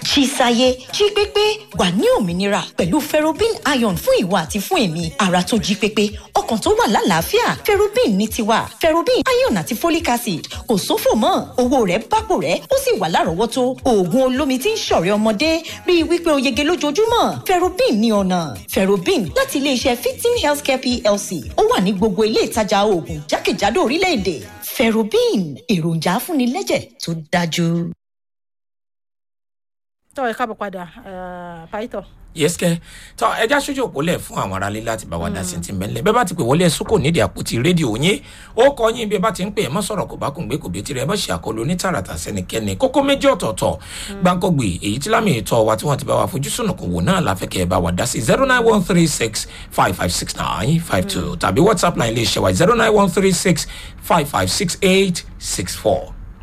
jí sáyé jí pépé wà ní òmìnira pẹ̀lú ferrobin iron fún ìwọ àti fún èmi ara tó jí pépé ọkàn tó wà lálàáfíà ferrobin ní tiwa ferrobin iron àti folic acid kò sófò mọ́ owó rẹ̀ bápò rẹ̀ ó sì wà lárọ̀ọ́wọ́tó oògùn olómi tí ń ṣọ̀rẹ́ ọmọdé rí i wípé o yege lójoojúmọ́ ferrobin ní ọ̀nà ferrobin láti iléeṣẹ́ fifteen healthcare plc ó wà ní gbogbo ilé ìtajà oògùn jákèjádò orílẹ̀-èdè ferrobin èròjà afúnilẹ́jẹ̀ tó dájú. tọ́ ẹ káàbọ̀ padà pàìtọ́. yẹ́sìkẹ́ tọ́ ẹja sójú òpólẹ̀ fún àwọn aráalé láti bá wa dá sí ti mẹ́lẹ̀ bẹ́ẹ̀ bá ti pè wọlé ẹ̀sùn kò nídìí àpótí rédíò yín ó kọ yín bí ẹ bá ti ń pè ẹ mọ́ sọ̀rọ̀ kò bá kùn gbé kò bí tirẹ̀ ẹ mọ́ ṣe àkọlù onítàràtà sẹ́nikẹ́ni kókó méjì ọ̀tọ̀ọ̀tọ̀ gbáǹkọ́gbè èyí tí lámì ìtọ́ wa tí wọ́n ti bá wa fojú sùnù kò wò náà láfẹ́kẹ́ ẹ bá wa dá sí zero nine one three six five five six nine five two tàbí whatsapp line lè ṣe wa zero nine one three six five five six eight six four.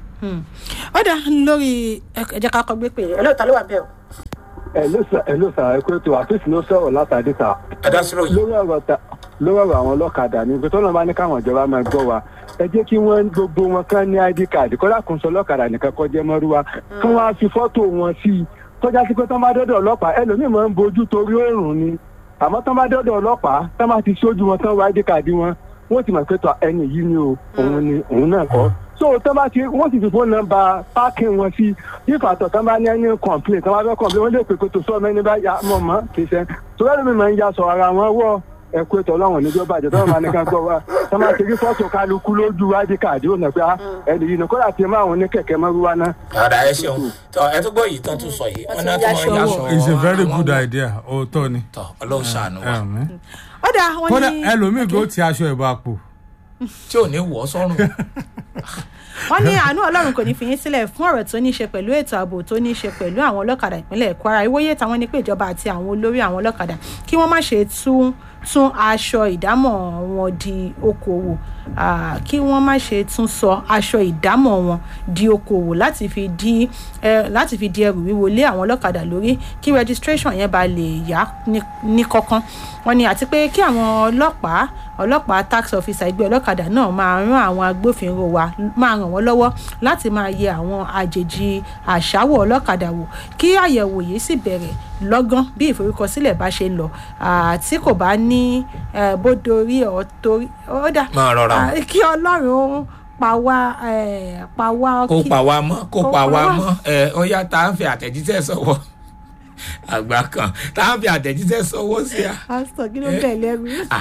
ó dà lórí ẹ̀jẹ̀ ká kọ́ gbé pé ẹ̀ lóòótọ́ ló wà bẹ́ẹ̀ o. ẹ̀ló sà ẹ̀ló sà ẹ̀kú ètò àfíìsì ló sọ̀rọ̀ látàdé sà. ẹ dá sí ròyìn. lórí ọ̀rọ̀ ta lórí ọ̀rọ̀ àwọn ọlọ́kadà ní pé tọ́lọ́ bá ní káwọn ìjọba máa gbọ́ wa ẹ jẹ́ kí wọ́n gbogbo wọn kán ní id card kọ́lá kò ń sọ ọlọ́kadà nìkan kọ́ jẹ́ mọ́rúwa kí wọ́n á fi fọ́tò wọn sí i tọ́já sí pé tọ́ bá dọ́dọ̀ ọlọ́pàá ẹlòmíì máa ń bojú torí òórùn ni àmọ́ tọ́ bá dọ́dọ̀ ọlọ́pàá tọ́ bá ti ṣojú wọn tán wá id card wọn wọ́n ti mọ̀ pé tọ́ ẹni yìí ni o òun ni òun náà kọ́ so tọ́ bá ti wọ́n sì fi fóònù nọ́mbà páàkì wọn sí yífa àtọ̀ tọ́ bá ní ẹni complain tọ́ bá fẹ́ complain wọ́n lè pè pé tó sọ ọmọ ẹni bá ya mọ̀ mọ́ kì í ṣe tó bá lómi máa ń ya sọ ara wọn wọ́ ẹ̀kú ètò ọlọ́run níjọ́ bàjẹ́ tọ́ bá ní ká gbọ́ wa tọ́ bá ti rí fọ́tò kálukú lójú id card ó nà pé ẹni yìí nà kódà tí ẹ máa wọn ní kẹ̀kẹ́ mọ́rúwá náà. ọ̀dà ẹ ṣeun tọ ẹ tó gbọ́ yìí tán tún sọ yìí wọn náà tún máa ń yaṣọ it's a very àwọn good wò. idea òótọ́ ni. tọ ọlọ́run ṣàánú wa Àmín. ó dà wọ́n kódà ní ẹlòmíì kò ti aṣọ ìbá pò. tí ò ní wọ̀ ọ́ sọ́run. wọ́n ní àánú ọlọ́run kò ní fi yín sílẹ̀ fún ọ̀rọ̀ tó ní í ṣe pẹ̀lú ètò ààbò tó ní í ṣe pẹ̀lú àwọn ọlọ́kadà ìpínlẹ̀ kwara ìwòye táwọn ní pé ìjọba àti àwọn olórí àwọn ọlọ́kadà kí wọ́n má ṣe tún tún aṣọ ìdámọ̀ wọn di okòwò ah, kí wọ́n má ṣe tún sọ aṣọ ìdámọ̀ wọn di okòwò láti fi di eh, láti fi di ẹrù wíwo lé àwọn ọlọ́kadà lórí kí registration yẹn ba lè yá ní- ní kọ́kán wọ́n ní àti pé kí àwọn ọlọ́pàá ọlọ́pàá tax officer ẹgbẹ́ ọlọ́kadà náà máa rán àwọn agbófinró wa máa ràn wọ́n lọ́wọ́ láti máa yẹ àwọn àjèjì àṣàwọ̀ ọlọ́kadà wò kí àyẹ̀wò yìí sì bẹ̀rẹ̀ lọ́gán bí ìforúkọsílẹ̀ bá ṣe ń lọ àti kò bá ní eh, bódorí ọ̀ torí ó dà Máa rọra o. Ah, kí ọlọ́run pa wá eh, pa wá kó kí- pa wá mọ́ kó kó pa pa wá wá. mọ́ ẹ ó yá tá à ń fi àtẹ̀jíṣẹ́ sọ̀wọ́ àgbà kan tá à ń fi àtẹ̀jíṣẹ́ sọ̀wọ́ sí a. pásítọ̀ kí ló bẹ̀ lẹ́rù Ah,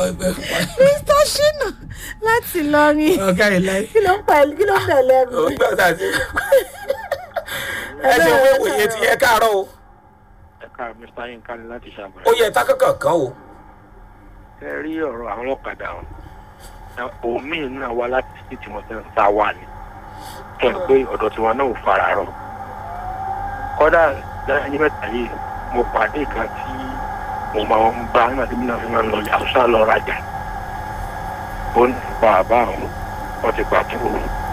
mr shina láti lọrin ọ̀gá ilẹ̀ kí ló ń pa kí ló ń bẹ̀ lẹ́rù. ó gbọ́ tá a ti. ẹ ṣe owó ìwòye ti yẹ káàárọ̀ o ẹ̀ka mr yinka ni láti ṣàbẹ̀rẹ̀. ó yẹ tá kankan kan o. ẹ rí ọ̀rọ̀ àwọn ọlọ́kadà wọn omi náà wá láti sí tí wọ́n ti ń sá wà ní kẹ́ ẹ̀ pé ọ̀dọ̀ tiwọn náà ò fara rọ. kọ́dà lẹ́yìn mẹ́ta yìí mo pàdé kan tí mo máa ń bá nígbà tí mi náà fi máa ń lọ yàtúnṣà lọ rajà. ó ní pa àbá àwọn wọn ti pàtó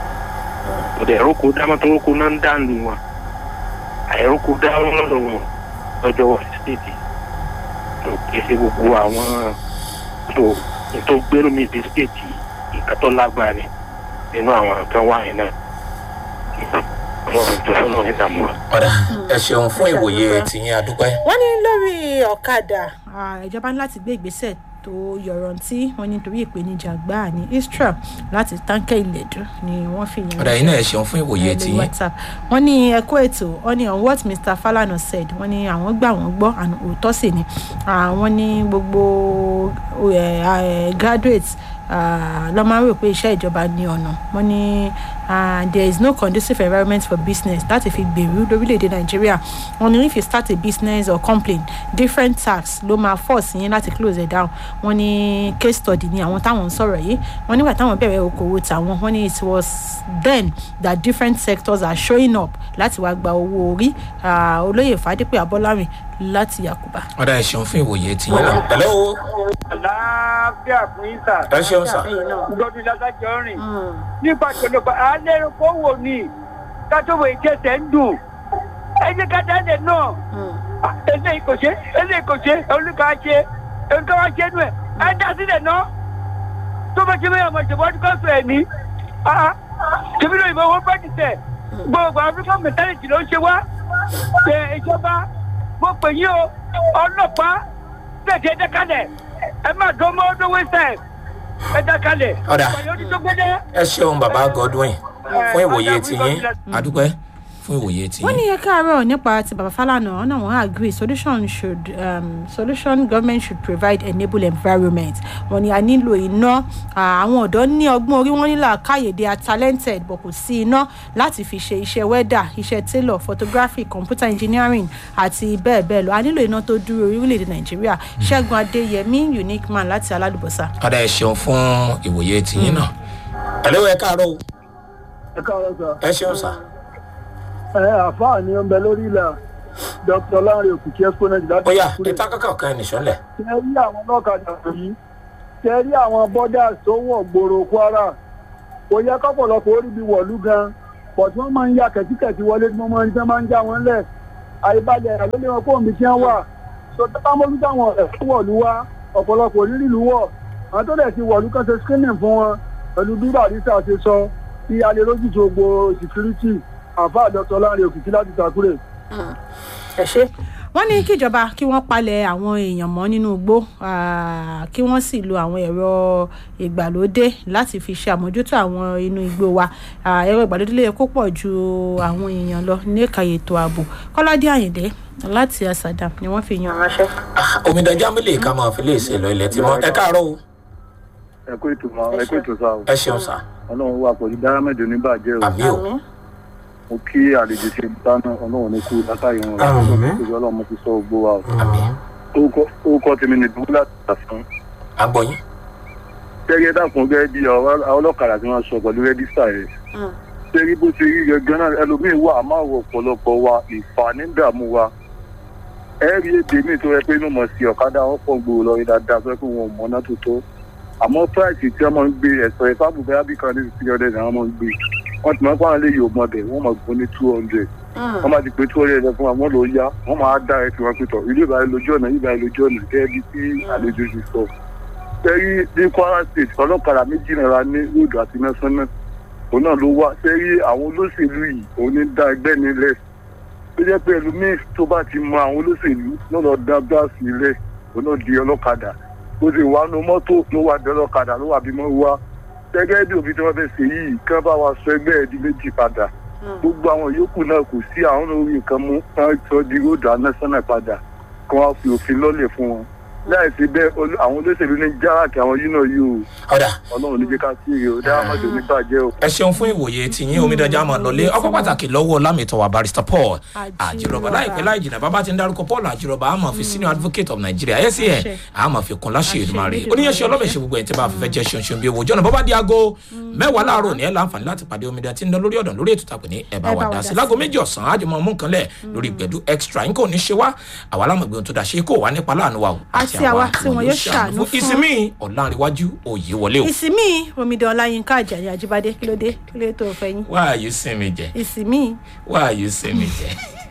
kò dẹ̀ ẹ̀rọ kó dámọ́ tó kó náà ń dànù wọn àìrò kó dámọ́ lọ́dọ̀ wọn lọ́jọ́ wọ̀ sí stéètì tó kése gbogbo àwọn tó tó gbérù mi di stéètì nǹkan tó lágbára ni nínú àwọn nǹkan wáyé náà ọlọ́run tó lọ́nà ìdààmú wa. ọ̀dà ẹ ṣeun fún ìwòye tìyín adúpẹ́. wọ́n ní lórí ọ̀kadà ah, ìjọba ní láti gbé ìgbésẹ̀ tó yọrantí wọ́n ní torí ìpèníjà gbáà ní istra láti táǹkẹ́ ìlẹ̀dú ni wọ́n fi yẹn ọ̀dà yìí náà ẹ ṣeun fún ìwòye lórí tìyín. whatsapp wọ́n ní ẹ̀kọ́ ètò wọ́n ní on what mr falana said wọ́n ní àwọn gbà wọ́n gbọ́ àná òótọ́ sì ni àwọn ní gbogbo eh, eh, graduates ah, lọ́ máa ń rò pé iṣẹ́ ìjọba ní ọ̀nà wọ́n ní ah, there is no conducive environment for business láti fi gbèrú lórílẹ̀‐èdè nàìjíríà wọ́n ní if you start a business or complain different tax ló máa force yín láti close it down wọ́n ní case study ni àwọn táwọn ń sọ̀rọ̀ yìí wọ́n nígbà táwọn bẹ̀rẹ̀ okòwò tàwọn wọ́n ní it was then that different sectors are showing up láti wá gba owó orí Ah, olóyè fàdípẹ́ abọ́lárin láti yakuba. ọ̀dà ẹ ṣeun fún ìwòye tìyín náà. hello àlàáfíà fún yín sà. ẹ ṣeun sà. gbọdún lọ́sàjọ́ rìn. nípa ìṣòlòpá alẹ́ kó wò ní kátówó ìjẹsẹ̀ ń dùn. ẹ jẹ́ ká dáadé náà. Ah, eléyìí kò ṣe eléyìí kò ṣe olùkọ́ ṣe olùkọ́ wa ṣe nù ẹ̀ ẹ dá sílẹ̀ náà. tó bá ṣe bẹ́ẹ̀ ọmọ ìṣèwọ́ ọdún kan sọ ẹ̀ ní. tèmi náà ìbọn wọn bá ti tẹ̀. gbogbo african mentality ló ń ṣe wá ṣe ìjọba mo pè yín o ọlọ́pàá tẹ̀sí ẹ dákalẹ̀ ẹ má dán mọ́ ọdún wẹ́sẹ̀ ẹ dákalẹ̀. Ọ̀dà. ọ̀yọ́ ní tó gbẹ́dẹ́. ẹ ṣeun bàbá godwin fún ìwòye tiyín adúpẹ́ fún ìwòye tiyín. wọ́n ní ẹ káàárọ̀ nípa ti bàbá Fálànà ọ̀nà wọn agree solution should um, solution government should provide enable environment wọ́n ní a nílò iná Ah, àwọn ọ̀dọ́ ní ọgbọ́n orí wọn nílò àkáyè they are talented but kò sí iná láti fi ṣe iṣẹ́ weather iṣẹ́ tailor photography computer engineering àti bẹ́ẹ̀ bẹ́ẹ̀ lọ a nílò iná tó dúró orílẹ̀-èdè Nàìjíríà Ṣẹ́gun Adéyẹmí unique man láti Aládùbọ̀sà. ọ̀dà ẹ ṣeun fún ìwòye tiyín náà. ẹ̀lẹ́wọ̀ ẹ káàárọ̀ o ẹ káàárọ̀ sọ. ẹ ṣeun sà. ẹ àfáà ni ó ń bẹ lórí ilà dr lanre òkìkí exponent láti bóyá Àkúrẹ́. ìta kankan kan ẹnì sọ́lẹ̀. tẹ rí àwọn ọlọ́kadà yìí tẹ rí àwọn bọ́dà tó wọ̀ gbòòrò kwara kò yẹ kọ́pọ̀lọpọ̀ orí bí wọ̀lú gan pọ̀ tí wọ́n máa ń ya kẹ̀tíkẹ̀tí wọlé tí wọ́n máa ń tí wọ́n máa ń já wọn lẹ̀ àìbalẹ̀ ẹ̀rọ ló lé wọn fóònù tí wọ́n wà tó tẹ́ bá mójú táwọn ọ̀rẹ́ tó wọ̀lú wá ọ̀pọ̀lọpọ̀ onírì ìlú wọ̀ àwọn tó dẹ̀ ti wọ̀lú kan ṣe screening fún wọn pẹ̀lú bí barista ṣe sọ kí a lè rójú tó gbo security àfáà dr lanre òkìkí láti Àkúrẹ́. ẹ ṣe wọ́n ní kíjọba kí wọ́n palẹ̀ àwọn èèyàn mọ́ nínú igbó ah, kí wọ́n sì lo àwọn ẹ̀rọ ìgbàlódé láti fi ṣe àmójútó àwọn inú igbó wa Ah, ẹ̀rọ ìgbàlódé lè kó pọ̀ ju àwọn èèyàn lọ ní ẹ̀ka ètò ààbò kọ́ládé àyìndé láti àsàdà ni wọ́n fi yan ránṣẹ́. omidan jámílì ká máa fi lè ṣe lọ ilẹ̀ tí mọ́ ẹ káàárọ̀ o ẹ kó ètò mọ ẹ kó ètò sáà o ẹ ṣeun sà. ọlọ́run wà pẹ̀lú dárámẹ́dọ̀ níbàjẹ́ o àmì o mo kí àlejò ṣe dáná ọlọ́run ní kú látàrí wọn Àmín. ìjọ ọlọ́run mo ti sọ gbó wa o àmì Orúkọ- orúkọ tèmi ní dùn láti tà fún agbọ̀yìn. gẹ́gẹ́ dàkún gẹ́gẹ́ bí àwọn ọlọ́kadà tí wọ́n sọ pẹ̀lú rẹ́díṣà rẹ̀ ṣẹ́rí bó ṣe rí gẹ́gẹ́ náà ẹlòmíín wà á máa wọ ọ̀pọ̀lọpọ̀ wa ìfàní dààmú wa ẹ rí èdè míì tó yẹ pé inú mọ̀ sí ọ̀kadà wọn pọ̀ gbòòrò lọ rí dáadáa tó yẹ pé wọn ò mọ̀ náà tó tó àmọ́ price tí wọ́n máa ń gbé ẹ̀sọ́ ẹ̀ fábù bẹ́ẹ̀ bí kan ní three hundred àwọn máa ń gbé wọ́n ti máa ń pàrọ̀ lé yòó mọ̀ bẹ̀ wọ́n máa gbó ní two hundred wọ́n máa ti pé two hundred fún wa wọ́n lọ yá wọ́n máa dá ẹ̀ tí wọ́n pé tọ̀ ilé ìbáyé lójú ọ̀nà ìbáyé lójú ọ̀nà gẹ́gẹ́ bí tí àlejò ṣe sọ sẹ́rí ní kwara state ọlọ́kadà méjì náírà ní ròdù àti mẹ́sánná òun náà ló wá sẹ́rí àwọn olóṣèlú yìí òun ní dá ẹgbẹ́ nílẹ̀ tó jẹ́ pé ẹlòmíín tó bá ti mọ àwọn olóṣèlú náà lọ dá báàsì ilẹ̀ òun náà di ọlọ́kadà ó sì wá nu mọ́tò ló wà di ọlọ́kadà ló wà bímọ wá gẹ́gẹ́ bí òfin tí wọ́n fẹ́ ṣe yìí kán bá wa sọ ẹgbẹ́ ẹ̀ di méjì padà gbogbo àwọn yòókù náà kò sí àwọn orí nǹkan mú kán sọ di ròdù anásánà padà kán wá fi òfin lọ́lẹ̀ fún wọn láì sí bẹ́ẹ̀ olú- àwọn olóṣèlú ní járàkì àwọn yìí náà yìí o ọ̀dà ọlọ́run ní jẹ́ ká sí èrè o dáhàmọ́dé oníbàjẹ́ o. ẹ ṣeun fún ìwòye tìyín omidanjà máa lọlé ọkọ pàtàkì lọ́wọ́ lámìtọ́wà barrister paul Àjírọ̀bá. àjírọ̀bá láìpẹ́ láì jìnnà bàbá ti ń darúkọ paul àjírọ̀bá a máa fi senior advocate of nigeria acn a máa fi kun láṣẹ ìdùmarè oníyanṣẹ́ ọlọ́bẹ̀ ṣe gbogbo ẹ̀ tí bá fẹ́ jẹ́ ṣeun ṣeun bí owó jọ́nà bọ́bá di aago mẹ́wàá láàárọ̀ ní ẹ̀ láǹfààní láti pàdé omidan tí ń lọ lórí ọ̀dàn lórí ètò tàpé ní ẹ̀ bá wà dá sí láago méjì ọ̀sán àjùmọ̀ mú nǹkan lẹ̀ lórí gbẹ̀dú extra nǹkan ò ní ṣe wá àwa lámọ̀gbé ohun tó dá ṣe kó wà nípa láàánú wa o Àti àwa tí wọn yóò ṣàánú fún. ìsinmi ọ̀làǹrẹ̀wájú òye wọlé o ìsinmi omidan ọláyínká àjàyí àjíbádé kí ló dé kí ló dé tó fẹ́ yín why are you sinmi jẹ ìsinmi why are you sinmi jẹ.